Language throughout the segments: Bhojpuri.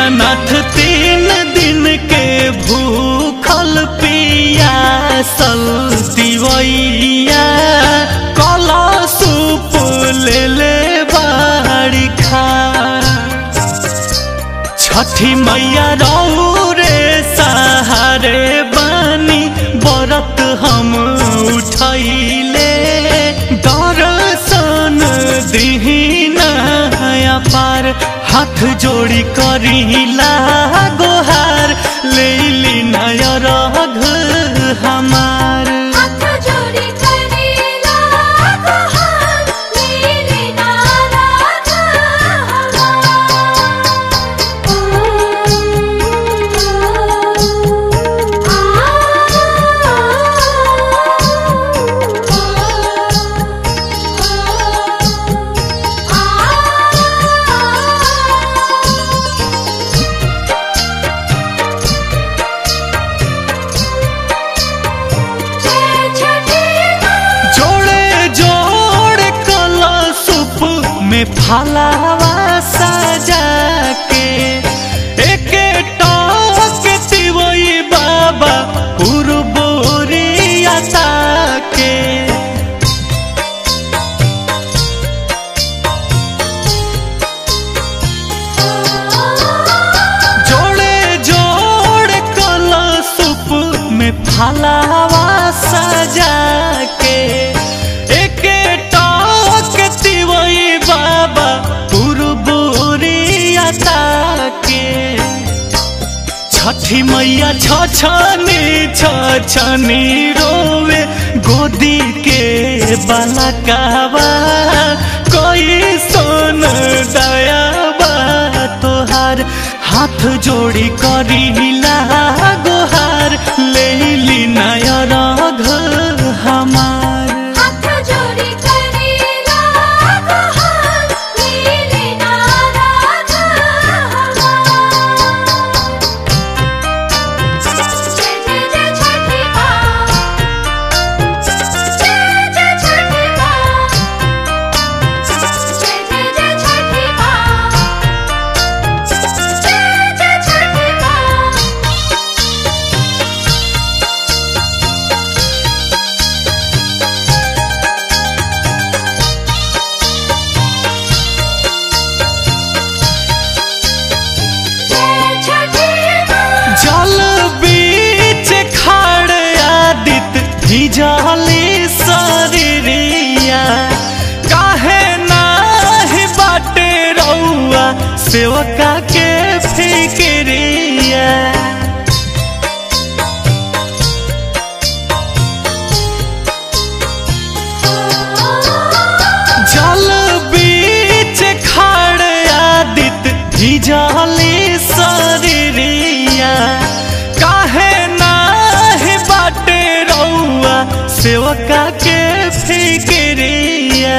दीनानाथ तीन दिन के भूखल पियासल दिवैया कला सूप ले ले बाड़ी खा छठी मैया रे सहारे बानी बरत हम उठैले दर्शन दिहिना पार हाथ जोड़ी करिला गोहार लेली नयर हमार हाथ जोड़ी करेला गुहार नीली नाराज जय छठी माँ जोड़े जोड़े कला सूप में फलावा सजा के एक टॉक तिवई बाबा पुरबोरिया के जोड़े जोड़े कला सूप में फलावा सजा के एक टॉक तिवई बाबा पुरबोरिया के छठी मैया छछनी छछनी रोवे गोदी के बलकावा कोई सोन दयाबा तोहार हाथ जोड़ी करिला गोहार लेली नयर हमार हाथ जोड़ी करेला गुहार नीली नाराज जय जय जय छठी माँ जय जय छठी माँ जय जय जय छठी माँ जय जय छठी माँ जय छठी माँ जल बीच खाड़ आदित भिजली शरीरिया काहे नाही बाटे रउआ सेवका के फिक्रिया जल बीच खाड़ आदित भिजली शरीरिया काहे नाही बाटे रउआ सेवका के फिक्रिया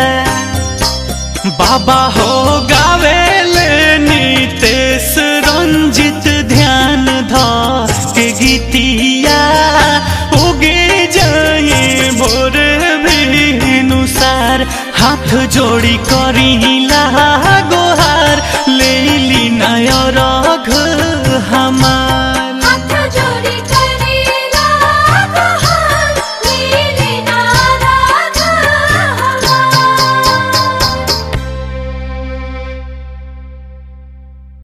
बाबा हो गावेले नीतेश रंजित ध्यान ध के गीतिया उगे जाए भोर भिनुसार हाथ जोड़ी करिला गोहार लेली